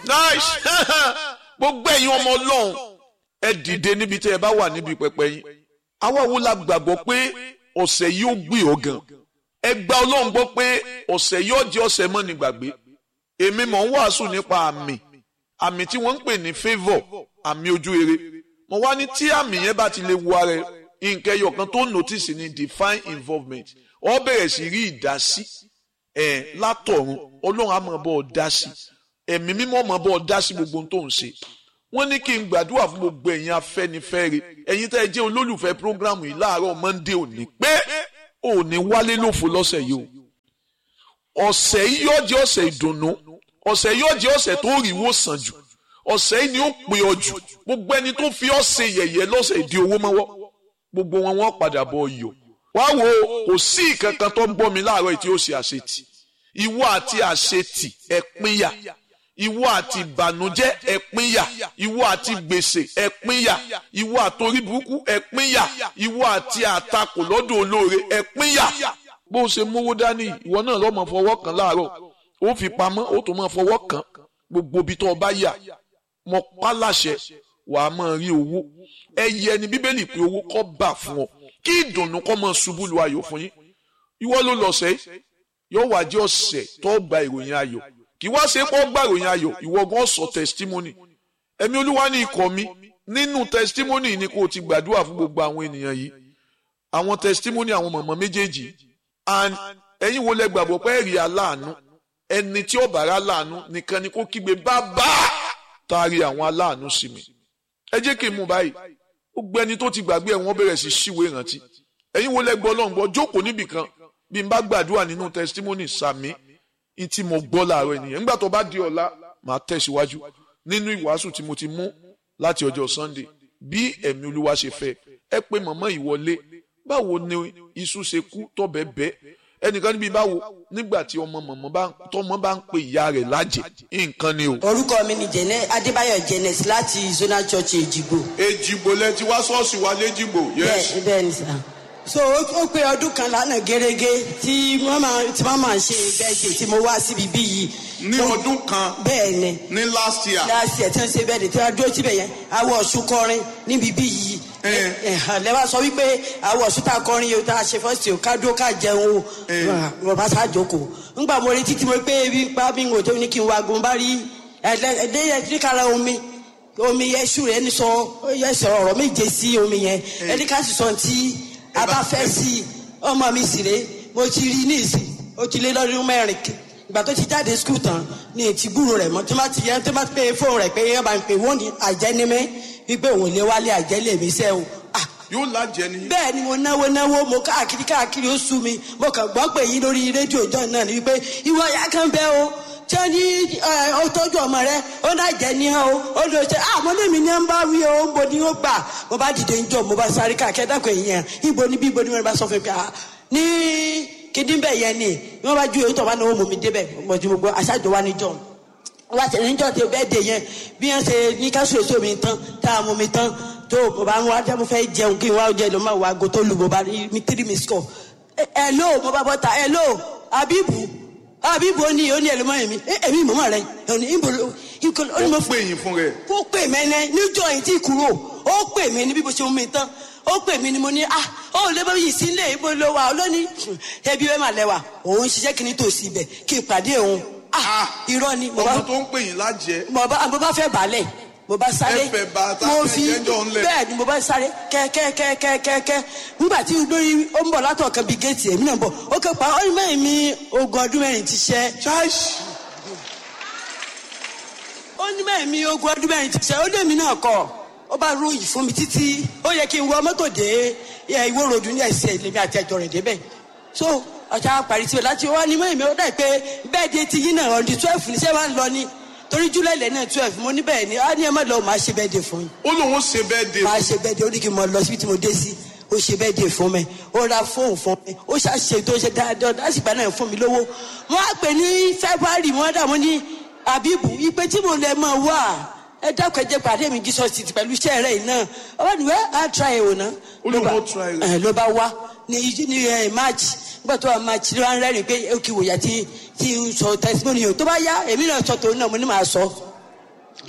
nice gbogbo ẹ̀yin ọmọ ọlọ́run ẹ dìde níbi tí ẹ bá wà níbi pẹpẹ yín àwa wo la gbàgbọ́ pé ọ̀sẹ̀ yìí ó gbé ọ gan ẹ gba ọlọ́run gbọ́ pé ọ̀sẹ̀ yìí ó jẹ́ ọ̀sẹ̀ mọ́ ní gbàgbé èmi mọ̀ ń wàásù nípa àmì àmì tí wọ́n ń pè ní favour àmì ojú rere mo wá ní tí àmì yẹn bá ti lè wo ara ẹ nǹkan ẹyọ kan tó notice ní divine involvement ọ bẹ̀rẹ̀ sí rí ìdásí ẹ̀ látọ̀run ọlọ́run á mọ̀ bọ́ ọ dá sí ẹ̀mí mímọ́ mọ̀ bọ́ ọ dá sí gbogbo ohun tó ń ṣe wọ́n ní kí n gbàdúrà fún gbogbo ẹ̀yin afẹ́nifẹ́re ẹ̀yin tẹ́ ẹ jẹ́ olólùfẹ́ prógrámù yìí láàárọ̀ monday òní pé òní wálé lófo lọ́sẹ̀ yìí o ọ̀sẹ̀ yìí yóò jẹ́ ọ̀sẹ̀ ìdùnnú ọ̀sẹ̀ yóò jẹ́ ọ̀sẹ̀ tó rí wò sàn jù ọ̀sẹ̀ yìí ni ó pè ọ jù gbogbo ẹni tó fi ọ́ ṣe yẹ̀yẹ́ lọ́sẹ̀ ìdí owó mọ́wọ́ gbogbo wọn wọ́n padà bọ̀ yọ wá wo kò sí ìkankan tó ń gbọ́ mi láàárọ̀ tí ó ṣe àṣetì ìwọ àti àṣetì ẹ pínyà ìwọ àti ìbànújẹ́ ẹ pínyà ìwọ àti gbèsè ẹ pínyà ìwọ àtorí burúkú ẹ pínyà ìwọ àti àtakò lọ́dọ̀ olóore ẹ pínyà bó o ṣe mówó dání ìwọ náà lọ́mọ fọwọ́ kan láàárọ̀ ó fi pamọ́ ó tún máa fọwọ́ kan gbogbo ibi tó o bá yà mọ pálàṣẹ wàá máa rí owó ẹyẹ ni bíbélì pé owó kọ́ bà fún ọ kí ìdùnnú kọ́ máa ṣubú lu ayọ̀ fún yín ìwọ ló lọ́sẹ̀ yóò wá jẹ́ ọ̀sẹ̀ tó gba ìròyìn ayọ̀ kì wá ṣe pọ́ gba ìròyìn ayọ̀ ìwọ gan sọ testimony ẹ̀mí olúwa ní ikọ̀ mi nínú testimony ni kò ti gbàdúrà fún gbogbo àwọn ènìyàn yìí àwọn testimony àwọn mọ̀mọ́ méjèèjì and ẹ̀yin wo lẹ gbàgbọ́ pé ẹ̀rí aláàánú ẹni tí ó bára láàánú nìkan ni kó kígbe bàbá taari àwọn aláàánú sí mi ẹ jẹ́ kí n mú báyìí ó gbé ẹni tó ti gbàgbé ẹ̀ wọ́n bẹ̀rẹ̀ sí ṣíwèé ìrántí ẹ̀yin wo lẹ gbọ́ ọlọ́run gbọ́ jókòó níbì kan bí n bá gbàdúrà nínú testimony sàmí n tí mo gbọ́ láàárọ̀ ènìyàn nígbà tó bá di ọ̀la màá tẹ̀síwájú nínú ìwàásù tí mo ti mú láti ọjọ́ Sunday bí ẹ̀mí olúwa ṣe fẹ́ ẹ pé mọ̀mọ́ ìwọlé báwo ni iṣu ṣe kú tọ̀bẹ̀ bẹ́ ẹnìkan níbi báwo nígbà tí ọmọ mọ̀mọ́ bá tọmọ bá ń pe ìyá rẹ̀ lájẹ nǹkan ni o. orúkọ mi ni jẹnẹ adébáyọ̀ jẹnẹs láti zonal church èjìgbò. èjìgbò lẹ ti wá ṣọ́ọ̀ṣì wa léjìgbò. bẹ́ẹ̀ bẹ́ẹ̀ ni sà so ó pé ọdún kan lánàá gẹ́gẹ́ tí wọ́n máa tí wọ́n máa ṣe bẹ́ẹ̀dẹ̀ tí mo wá síbi bí yìí. ní ọdún kan bẹ́ẹ̀ ni ní last year. last year tí wọ́n ṣe bẹ́ẹ̀dẹ̀ tí wọ́n dúró síbẹ̀ yẹn awọ ọ̀ṣun kọrin níbi bí yìí. lẹ́wọ̀n sọ wípé awọ ọ̀ṣun tá a kọrin yìí tá a ṣe fọ́ọ̀sì o ká dúró ká jẹun o wọ́n bá sá jókòó. ńgbà mo retí tí mo pé ebi pa bí n ò tó ní kí n wá gun bá rí ẹ̀ẹ́dẹ́yẹ omi omi yẹn ṣù rẹ̀ ní sọ yẹ sọ ọ̀rọ̀ méje sí omi yẹn ẹni ká sì sọ ti a bá fẹ́ sí ọmọ mi sì rè mo ti rí ní ìsìn ó ti lé lọ́dún mẹ́rin ìgbà tó ti jáde skul tán ní ètí gbúrò rẹ̀ mọ́ tí wọ́n ti yẹ tí wọ́n pe fóònù rẹ̀ pé yẹn bá ń pè wọ́n ní àjẹnímẹ́ wípé òun lé wálé àjẹlé mi sẹ́ o. yóò lájẹ ni. bẹ́ẹ̀ ni mo náwó náwó mo káàkiri káàkiri ó sú mi mo kàn gbọ́ pé yín lórí rédíò ìjọ náà ni wípé ìwọ ya kan bẹ́ o tí ó ní ó tọ́jú ọmọ rẹ ó náà jẹ ní ọ ó lè ṣe àmọ́ lèmi ní ń bá wí o ń bo ni ó gbà mo bá dìde ń jọ mo bá sáré káàkiri dákọ̀ èèyàn ibo níbi ibo ni wọn bá sọ fún mi pé ní kíndínbẹ̀ yẹn ni wọ́n bá ju èyí tó bá náwó mọ̀ mi débẹ̀ mo ti mo gbọ́ aṣáájú wa níjọ́ wọ́n ti níjọ́ ti bẹ́ẹ̀ dé yẹn bí wọ́n ṣe ní ká sùn èso mi tán tá a mú mi tán tó mo bá ń wá jẹ́ mo fẹ́ jẹun kí n wá jẹ ló máa wá ago tó lù mo bá rí mi tírì mi score ẹ ló mo bá bọ́ ta ẹ ló abibu abibu ó ní ó ní ẹ ló mọ èmi èmi mọ̀mọ́ rẹ ẹ ní ibo ló ó ní mo ó pè yín fún rẹ. ó pè mẹ́nẹ́ níjọ́ yìí tí kúrò ó pè mí ní bí mo ṣe mú mi tán ó pè mí ni mo ní ah ó lè bá yìí sílé ibo ló wà lónìí ẹbí wẹ́ẹ́ mà lẹ́wà òun ṣiṣẹ́ kí ni tòsí ibẹ̀ kí n pàdé òun ah irọ́ ni mo bá ọmọ tó ń pè yín lájẹ. mo bá mo bá fẹ́ balẹ̀ mo bá sáré Ẹ fẹ́ bá tá mo fẹ́ fi jẹ́jọ́ ńlẹ̀. bẹ́ẹ̀ ni mo bá sáré kẹ́kẹ́kẹ́kẹ́kẹ́ nígbà tí lórí ó ń bọ̀ látọ̀ kan bíi géètì èmi náà ń bọ̀ ó kẹ́ pa ó ní mẹ́rin mi ogún ọdún mẹ́rin ti ṣẹ́ chaish ó ní mẹ́rin mi ogún ọdún mẹ́rin ti ṣẹ́ ó lé mi náà kọ́ ó bá ròyìn fún mi títí ó yẹ kí n wọ mọ́tò dé ẹ, ìwó ròdù ní ẹsẹ̀ lèmi àti ẹjọ́ rẹ̀ débẹ̀ so ọ̀sán parí síbẹ̀ láti wá ní mẹ́rin mi ó dà pé bẹ́ẹ̀ di ti yín náà ọ̀dì twelve ní sẹ́wà ń lọ ní torí júlẹ̀ ilẹ̀ náà twelve mo ní bẹ́ẹ̀ ni á ní ẹ má lọ màá ṣe bẹ́ẹ̀ dé fún yín ó lóun ṣe bẹ́ẹ̀ dé. máa ṣe bẹ́ẹ̀ de ó ní kí n mọ lọ síbi tí mo dé sí ó ṣe bẹ́ẹ̀ de fún mi ó ra fóònù fún mi ó ṣàṣe tó ṣe dáadáa lásìgbà náà fún mi lówó wọ́n á pè ní february wọ́n dà wọ́n ní abibu ìpè tí mo lè mọ̀ wá ẹ dákun ẹ jẹ́ pàdé mi jesus ti pẹ̀lú iṣẹ́ rẹ̀ yìí náà ọba nìwẹ́ á try ẹ̀ wò ná. Ó lóun ó try rẹ̀. ẹ ló bá wá ní ní ẹ march nígbà tó wà march ló wá ń rẹ́rìn pé ó kì í wòyà tí tí ń sọ testimony yìí tó bá yá èmi náà sọ tòun náà mo ní màá sọ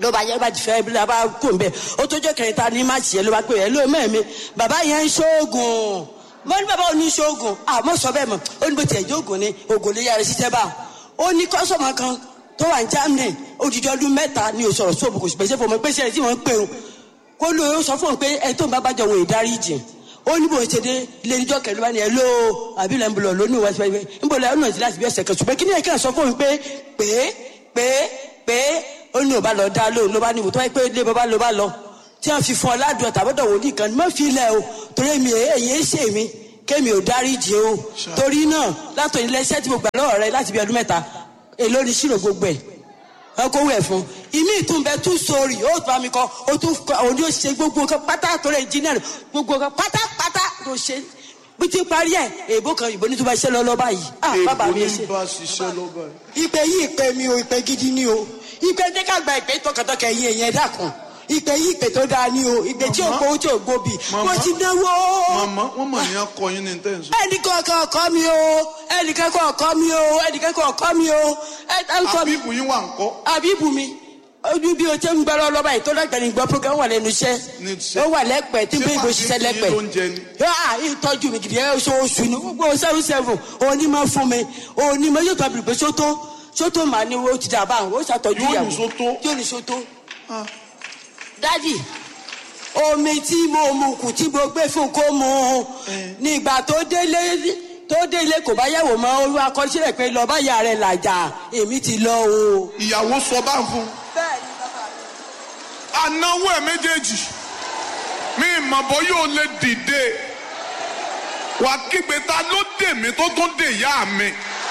ló bá yẹ bá ti fẹ́ bí la bá kó n bẹ ó tó jẹ́ kẹrin ta ní má tiẹ̀ ló bá pè é ló mẹ́ẹ̀mí bàbá yẹn ń ṣoògùn mo ní bàbá òní ṣoògùn àmọ́ sọ bẹ́ẹ̀ mọ̀ ó ní bó tiẹ̀ jẹ́ ògùn ni ògùn lè yára ṣiṣẹ́ bá ó ní kọ́sọ̀mù kan tó wà ní Germany odidi ọdún mẹ́ta ni ò sọ̀rọ̀ sóòbù kò sì pèsè fún ọmọ pèsè rẹ̀ tí wọ́n ń pè ó kó ló ó sọ fún un pé ẹ tó ń bá bàjẹ́ òun ìdáríjì ó ní bó ṣe dé ilé níjọ́ kẹlẹ́ wá ní ẹ ló àbí ilẹ̀ ń bọ̀ lọ ní ìwà ìfẹ́ ń bọ̀ lọ ẹ̀ ọ̀nà ìdílé àti bí ọ̀sẹ̀ kan ṣùgbọ́n kí ni ẹ̀ka sọ fún un pé pé pé pé ó ní ò bá lọ dá lóhùn ló bá ní ìwò tó wáyé pé ilé bàbá ló bá lọ tí wọ́n fi fún ọ ládùn ọ̀tà bọ́dọ̀ wò ní kan má fi ilẹ̀ o torí mi èyí ń ṣe mi kémi ò dáríjì o torí náà látọ̀ ilé iṣẹ́ tí mo gbà lọ́wọ́ rẹ láti bí ọdún mẹ́ta èló ni ṣírò gbogbo ẹ̀ ọkọ wẹ̀ fún ìmí ìtúnbẹ tún sórí ó bá mi kọ ó tún kọ òun yóò ṣe gbogbo nǹkan pátá tó rẹ engineer gbogbo nǹkan pátápátá tó ṣe bí ti parí ẹ èèbó kan ìbò ní tó bá ṣe lọ lọ báyìí ah bàbá mi ṣe. bá ṣiṣẹ́ lọ́ba yìí. ìpè yìí ìpè mi ò ìpè gidi ni o ìpè ní ká gba ìpè tọkàntọkà ẹ̀yìn ẹ̀yìn ẹ̀dá kan ìpè yìí ìpè tó dáa ni o ìpè tí ò gbowó tí ò gbóbi Màmá. mo ti náwó màmá wọ́n mọ̀ ní akọ yín ní tẹ̀sán. ẹnìkan kan ọkọ mi o ẹnìkan kan ọkọ mi o ẹnìkan kan ọkọ mi o ẹ ẹ ń kọ mi àbíkù yín wà ń kọ́. àbíbù mi ojú bí o ṣe ń gbẹ́rọ lọ́ba yìí tó lẹ́gbẹ̀ẹ́ ní gbọ́ program wà lẹ́nu iṣẹ́ Ní iṣẹ́. ó wà lẹ́pẹ̀ẹ́ tí bí ibo ṣiṣẹ́ lẹ́pẹ̀ẹ́ ló ń jẹ ni. yóò ìtọ́jú mi gidi ẹ̀ oṣooṣù ni gbogbo seven seven onímọ̀ fún mi onímọ̀ yóò tọ́ bìrì pé sótó sótó màá ní o ti dà bá àwọn ó ṣàtọ́jú Yóò ní ìyàwó sótó. yóò ní sótó Ah. dádì omi tí mo mu kù tí mo gbé fún kó mu nígbà tó délé tó délé kò bá yẹ̀wò mọ́ olú akọ́ṣẹ́rẹ́ pé lọ́ọ́ bá yà rẹ̀ làjà èmi ti lọ o. ìyàwó sọ bá ń fún un. bẹ́ẹ̀ ni bàbá mi. anáwó ẹ̀ méjèèjì mi ìmọ̀bọ yóò lè dìde wà kígbe ta ló dè mí tó tún dè yá mi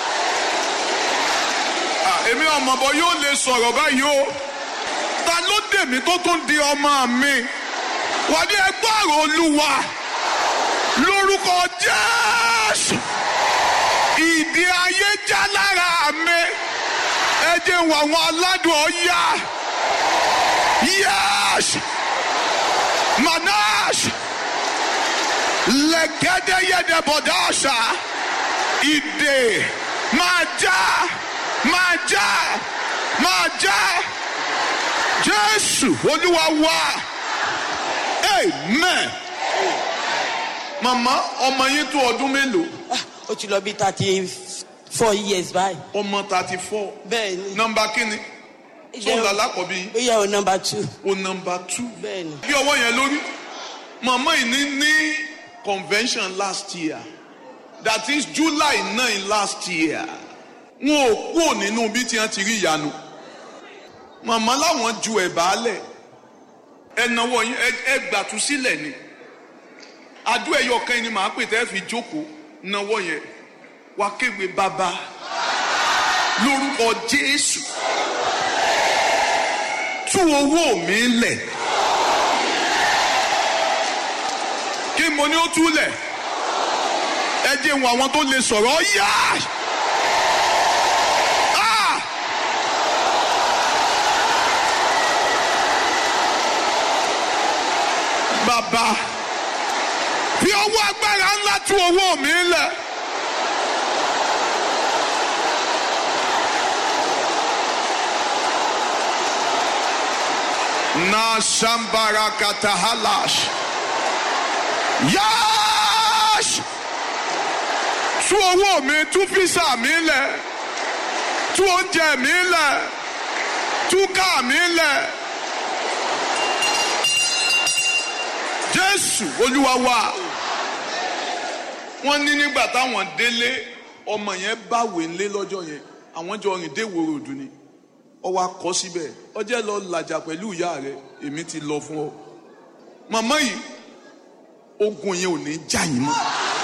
Ah, èmi ọmọbọ yóò lè sọ̀rọ̀ báyìí o ta ló dè mí tó tún di ọmọ mi wà ní ẹgbẹ́ àrò olúwa lórúkọ jésù ìdí ayé já lára mi ẹ jẹ́ wọ àwọn aládùn ọ̀yá. Yes! Manash! Legede yede bodasha! Ide! Maja! Maja! Maja! Jésù Olúwa wa! Amen! Màmá ọmọ yín tó ọdún mélòó? Ah, ó ti lọ bí thirty four years báyìí. Ọmọ thirty four. bẹ́ẹ̀ ni. Nọmba kínni? Tó ń lálá kọ̀ bí? ó yẹ o number two. O nọmba two. bẹ́ẹ̀ ni. bí ọwọ́ yẹn lórí màmá yìí ní ní convention last year that is July nine last year wọn ò kúrò nínú bí tí wọn ti rí ìyanu màmá láwọn ju ẹ̀bà lẹ̀ ẹnáwó yín ẹ- ẹ gbàtú sílẹ̀ ni adó ẹyọ kan yìí ni màá pè tẹ́ fi jókòó náwó yẹn wá kéwé bàbá lórúkọ Jésù tú owó mi lẹ̀. kí mo ní ó túlẹ̀ ẹ jẹ́ wọn àwọn tó lè sọ̀rọ̀ yá. Ah! bàbá fi ọwọ́ agbára ńlá tú owó mi lẹ̀. na shambara katahalash. Yáàṣ! Tú owó mi, tú físà mi lẹ̀, tú oúnjẹ mi lẹ̀, tú káà mi lẹ̀. Jésù Olúwa wa. Wọ́n ní nígbà táwọn délé ọmọ yẹn báwèé ńlé lọ́jọ́ yẹn àwọn jọ rìn dé ìwòrò òdù ni ọwọ́ akọ síbẹ̀ ọjẹ́ lọ làjà pẹ̀lú ìyá rẹ̀ èmi ti lọ fún ọ. Màmá yìí ogun yẹn ò ní já yín mọ́.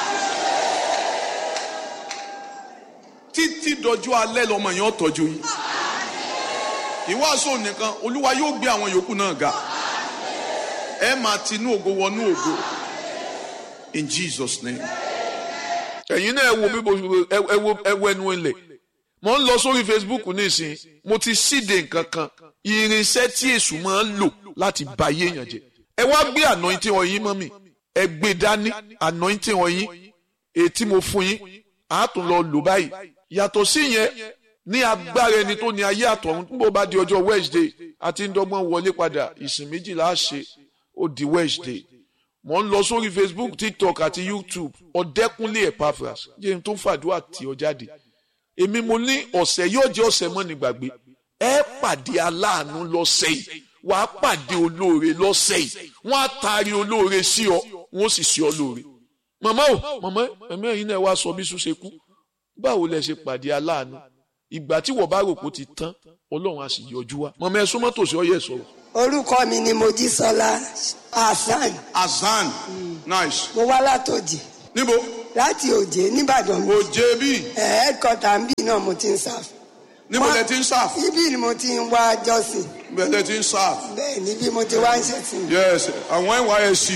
títí dọjú alẹ́ lọmọ yẹn ó tọ́jú yín. ìwàásù nìkan olúwa yóò gbé àwọn yòókù náà ga. ẹ máa tinú ògo wọnú ògo. in Jesus name. ẹ̀yin náà ẹ wo bí mo ẹ wo ẹ wo ẹnu ilẹ̀ mo ń lọ sórí Facebook nísìnyí mo ti síde nǹkan kan irinṣẹ́ tí èṣù máa ń lò láti ba ayé èèyàn jẹ́ ẹ wá gbé anointing ọyìn mọ́ mi ẹ gbé dání anointing ọyìn èyí tí mo fún yín àá tún lọ lò báyìí yàtọ̀ sí yẹn ní agbára ẹni tó ní ayé àtọ̀run tó bá di ọjọ́ Wednesday a ti ń dọ́gbọ́n wọlé padà ìsìn méjìlá ṣe ó di Wednesday mo ń lọ sórí Facebook TikTok àti YouTube ọ̀dẹ́kúnlé Epaphras jẹ́ n tó fàdúrà tí ọ jáde èmi mo ní ọ̀sẹ̀ yóò jẹ́ ọ̀sẹ̀ mọ́ ní gbàgbé ẹ pàdé aláàánú lọ́sẹ̀ yìí wàá pàdé olóore lọ́sẹ̀ yìí wọ́n á taari olóore sí ọ wọ́n sì sí ọ lóore màmá o màmá ẹ̀mí ẹ̀yin náà wá sọ bí sùn ṣe kú báwo lẹ ṣe pàdé aláàánú ìgbà tí wọ́n bá rò pé ó ti tán ọlọ́run á sì yọjú wa màmá ẹ súnmọ́ tòsí ọyẹ sọ̀rọ̀. orúkọ mi ni mojísọlá hasan Azan. Nice. mo wá látòjì Níbo? láti òjé nìbàdàn mi Òjé bí. ẹ̀ẹ́dkọ́tà ń bì náà mo ti ń sáf Níbo lẹ ti ń sáf? ibi ni mo ti ń wá jọ́sìn Bẹ́ẹ̀ lẹ ti ń sáf. bẹ́ẹ̀ níbi mo ti wá ń ṣẹ̀sìn. Yes, àwọn NYSC.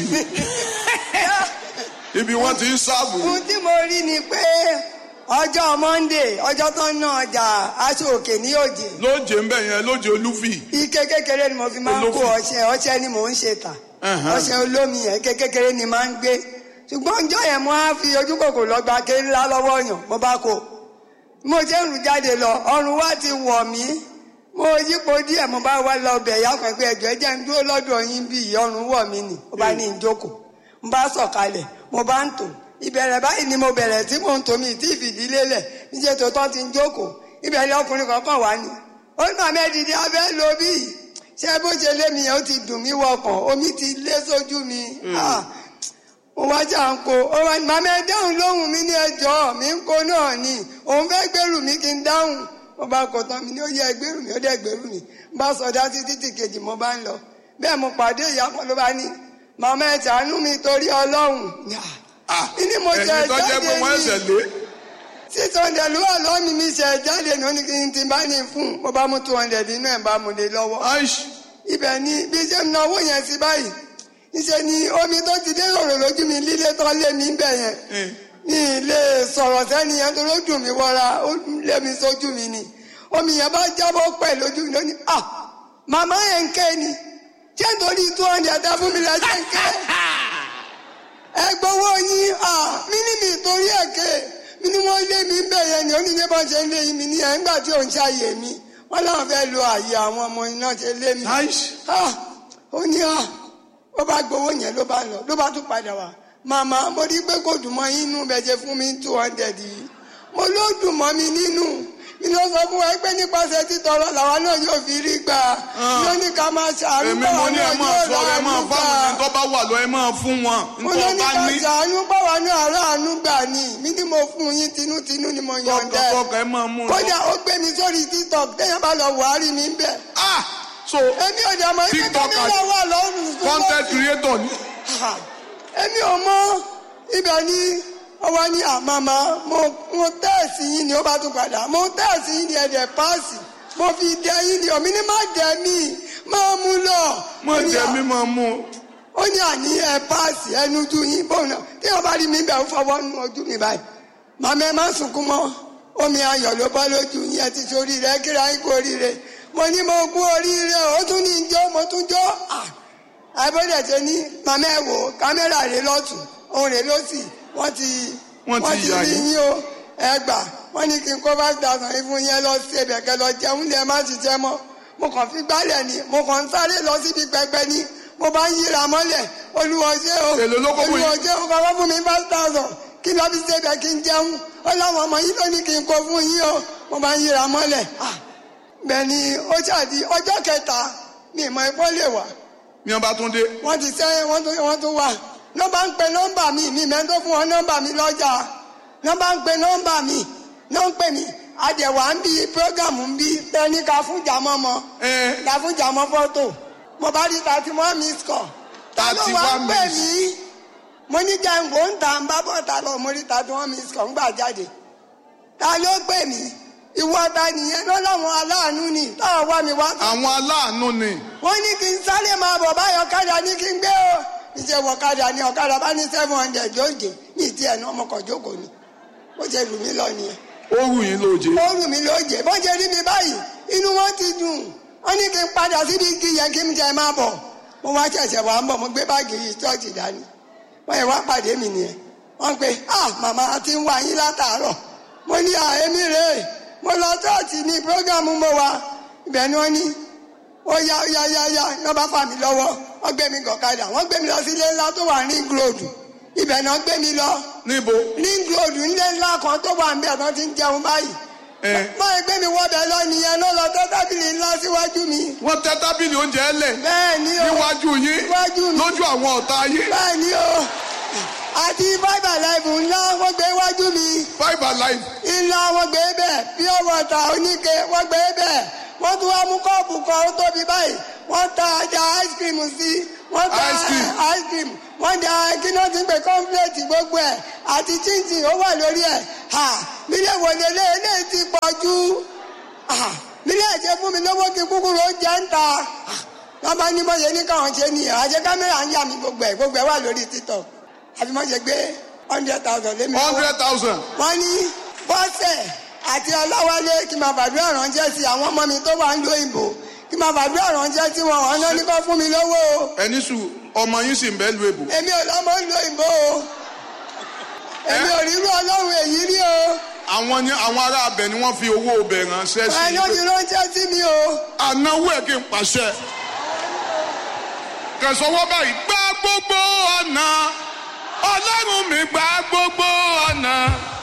Ibi wọ́n ti ń sáàbù. ohun tí mo rí ni pé ọjọ́ monday ọjọ́ tó ń ná ọjà aṣọ òkè ní òjé Lóje ń bẹ̀ yẹn, lóje olúfì. ike kékeré ni mo fi máa ń kó Olófin. ọṣẹ ọṣẹ ni mò ń ṣe tà Ẹ̀hán. ọṣẹ olómi yẹn ike kékeré ni máa ń gbé ṣùgbọ́n ọjọ́ yẹn mo á fi ojú kòkò lọ gba ké ńlá lọ́wọ́ yàn mo bá kó mo ṣe ń rù jáde lọ ọrùn wa ti wọ̀ mí mo yípo díẹ̀ mo bá wá lọ bẹ̀ yá pẹ̀pẹ́ ẹ̀jọ̀ ẹ̀jẹ̀ ń dúró lọ́dọ̀ yín bí ọrùn wọ̀ mí nì mo bá ní ìjókòó mo bá sọ̀kalẹ̀ mo bá ń tò ìbẹ̀rẹ̀ báyìí ni mo bẹ̀rẹ̀ tí mò ń tò mí tí ìfìdílé lẹ̀ níṣẹ́ tó tọ́ ti ń jókòó ìbẹ̀rẹ̀ ọkùnrin kankan wá ní ó ní màmá ẹ̀dìdì abẹ́ lo bí ṣé bó ṣe lé mi yẹn ó ti dùn mí wọkàn omi ti lé sójú mi Ah, mo wá jà ń kó ó wá ní màmá ẹ dáhùn lóhùn mi ní ẹjọ́ mi ń kó náà ni òun fẹ́ gbèrú mi kí n dáhùn mo bá kọ tán mi ní ó yẹ gbèrú mi ó dẹ̀ gbèrú mi mo bá sọdá sí títì kejì mo bá ń lọ bẹ́ẹ̀ mo pàdé ìyá kan ló bá ní màmá ẹ ṣàánú mi torí ọlọ́run Ah, Ní mo jẹ ẹ̀yin tó jẹ́ pé jáde wọ́n ní- ẹsẹ̀ lé. six hundred ló wà lọ́ọ̀mì mi ṣe jáde ní oníkìní tí n bá ní fún mo bá mú two hundred nínú ẹ̀ bá mu lé lọ́wọ́ Aish. ibẹ̀ ni bí ṣe ń náwó yẹn sí báyìí níṣẹ́ ni omi tó ti dé rọ̀rọ̀ lójú mi lílé tó lé mi bẹ̀ yẹn Eh. ní ilé sọ̀rọ̀ sẹ́ni yẹn tó lójú mi wọra ó lé mi sójú mi ni omi yẹn bá jábọ́ pẹ̀ lójú mi lónìí ah màmá yẹn ń ké ni ṣé nítorí two hundred dá fún mi lẹ́sẹ̀ ń ké ẹ gbowó yín ah mí ní mi torí ẹ̀ ké mi ni wọ́n lé mi bẹ̀ yẹn ni onílé bá ṣe ń lé mi ní ẹ̀ ńgbà tí òun ṣàyè mi wọ́n láwọn fẹ́ lo àyè àwọn ọmọ iná ṣe lé mi Aish. ah ó ní ah ó bá gbowó yẹn ló bá lọ ló bá tún padà wá màmá mo rí pé kò dùn mọ́ yín nínú bẹ́ẹ̀ ṣe fún mi two hundred yìí mo ló dùn mọ́ mi nínú mi ló sọ fún wa pé nípasẹ̀ títọrọ làwa náà yóò fi rí gbà ló ní ká máa ṣàánú Èmi báwa mo ní náà ẹ máa yóò sọ ẹ máa ráàánú fáwọn ẹni gbà tó bá wà lọ ẹ máa fún wọn. mo Ntọ́ ló ní bá ká ní. ṣàánú báwa náà ráàánú gbà ní mi ní mo fún yín tinútinú ni mo yọ̀ǹda ẹ̀ Tọkọ ẹ máa mú un lọ. kódà ó gbé mi sórí tiktok téèyàn bá lọ wàárí mi ń bẹ̀ Ah! So èmi ò dẹ̀ mọ̀ ibi tó TikTok mi àti- lọ wà lọ́rùn content creator ni. Ha! èmi ò mọ ibẹ̀ ni ọwọ́ ní àmàmà mo mo tẹ́ẹ̀sì yín ni ó bá tún padà mo tẹ́ẹ̀sì yín ni ẹ̀dẹ̀ páàsì mo fi dẹ yín ni omi ní má dẹ mí máa mú lọ. Mo Ó ní jẹ à- mi máa mú un. ó ní àní ẹ páàsì ẹnu ju yín bóun náà tí wọn bá rí mi bẹ̀ ń fọwọ́ nu ojú mi báyìí màmá ẹ má sunkún mọ́ omi ayọ̀ ló bá lójú yín ẹ ti sórí rẹ kíra yín kú oríire mo ní mo kú oríire ó tún ní jó mo tún jó à àbẹ̀dẹ̀ ṣe ní màmá ẹ wò kámẹ́rà rẹ lọ́tún òun rẹ lọ́sì wọ́n ti Wọ́n ti yà rí yín. yín o ẹ gbà wọ́n ní kí n kó five thousand yín fún yẹn lọ sí ẹbẹ̀ kẹ lọ jẹun lẹ má ṣiṣẹ́ mọ́ mo kàn fi gbálẹ̀ ni mo kàn ń sáré lọ síbi pẹpẹ ni mo bá ń yíra mọ́lẹ̀ olùwọ́ṣẹ́ o Èló ló kó fún yín? olùwọ́ṣẹ́ o kọ́kọ́ fún mi five thousand kí lọ́ fi ṣe bẹ̀ kí n jẹun ó láwọn ọmọ yìí ló ní kí n kó fún yín o mo bá ń yíra mọ́lẹ̀ Ah, bẹ́ẹ̀ ni ó ṣàdí ọjọ́ kẹta mi ìmọ̀ ẹ̀fọ́ lè wà Ní ọba tún dé. wọ́n ti sẹ́ wọ́n tún wọ́n tún wà nọ́mbà ń pe nọ́mbà mi mi mẹ́ tó fún wọn nọ́mbà mi lọ́jà nọ́mbà ń pe nọ́mbà mi náà ń pè mí àdẹ̀wà ń bí prógámù ń bí tẹ́ni ká fún jàmọ́ mọ́ Ẹ ká fún jàmọ́ fọ́tò mo bá rí thirty one miss call ta ló wá ń 31 pè miss. mí mo ní jẹun kò ń ta ń bá bọ̀ ta lọ mo rí thirty one miss call ń gbà jáde ta ló pè mí ìwọ ta nìyẹn lọ́lọ́run aláàánú ni táwọn wá mi wá àwọn aláàánú ni. wọ́n ní kí n sáré máa bọ̀ báyọ̀ ọ̀kadà ní kí n gbé o níṣẹ́ wọ ọ̀kadà ní ọ̀kadà bá ní seven hundred jóòjé ní ìdí ẹ̀ náà ọmọkọ̀ jókòó ni ó ṣe lù mí lọ nìyẹn Ó rù yín lóje. ó lù mí lóòjé bó ṣe rí mi báyìí inú wọn ti dùn wọ́n ní kí n padà síbi igi yẹn kí n jẹ máa bọ̀ mo wá ṣẹ̀ṣẹ̀ wá ń bọ̀ mo gbé báàgì yìí ṣọ́ọ̀ṣì dání wọ́n yẹ wá pàdé mi nìyẹn wọ́n pe ah màmá a ti ń wá yín látàárọ̀ mo ní à èmi rèé mo lọ ṣọ́ọ̀ṣì ní prógámù mo wá ibẹ̀ ni wọ́n ní ó yá ó yá yá yá ní wọ́n bá fà mí lọ́wọ́ wọ́n gbé mi gọ̀kadà wọ́n gbé mi lọ sí ilé ńlá tó wà ní ring road ibẹ̀ náà gbé mi lọ níbo ring road ilé ńlá kan tó wà níbẹ̀ tó ti ń jẹun báyìí ẹ máa gbé mi wọ́bẹ̀ lọ nìyẹn ló lọ tẹ́ tábìlì ńlá síwájú mi wọ́n tẹ́ tábìlì oúnjẹ lẹ̀ bẹ́ẹ̀ ni o níwájú yín Níwájú mi. lójú àwọn ọ̀tá yín bẹ́ẹ̀ ni o àti five alive ńlá wọ́n gbé iwájú mi five alive ńlá wọ́n gbé bẹ́ẹ̀ pure water oníke wọ́n gbé bẹ́ẹ̀ wọ́n tún wá mú kọ́ọ̀pù kan ó tóbi báyìí wọ́n ta ajá ice cream sí wọ́n ta Ice cream. ice cream wọ́n da kíná ti ń pè kọ́ńpléètì gbogbo ẹ̀ àti chinchin ó wà lórí ẹ̀ ha mílíọ̀nù wọlé lé lé ti pọ̀ jù ha mílíọ̀nù ṣe fún mi lówó kí kúkúrú ó jẹ́ ń ta Ha, wọ́n bá ní bọ́yẹ ní káwọn ṣe nìyẹn àṣẹ kámẹ́rà ń yà mí gbogbo ẹ̀ gbogbo ẹ̀ wà lórí títọ̀ àfi mọ́ ṣe gbé hundred thousand lé mi lọ́wọ́ hundred thousand wọ́n ní bọ́sẹ̀ àti ọlọ́wálé kí n máa fàdúrà ránṣẹ́ sí àwọn ọmọ mi tó wà ń lo ìbò kí n máa fàdúrà ránṣẹ́ sí wọn wọn náà ní kó fún mi lówó o ẹni sùn ọmọ yín sì ń bẹ́ lu èbò èmi ò lọ́mọ ń lo ìbò o èmi ò rírú ọlọ́run èyí rí o àwọn ni àwọn ará abẹ ni wọ́n fi owó ọbẹ̀ ránṣẹ́ sí ẹni ó ti ránṣẹ́ sí mi o ànáwó ẹ̀ kí n pàṣẹ kẹsànwọ́ báyìí gbá gbogbo ọ̀nà ọlọ́run mi gbá gbogbo ọ̀nà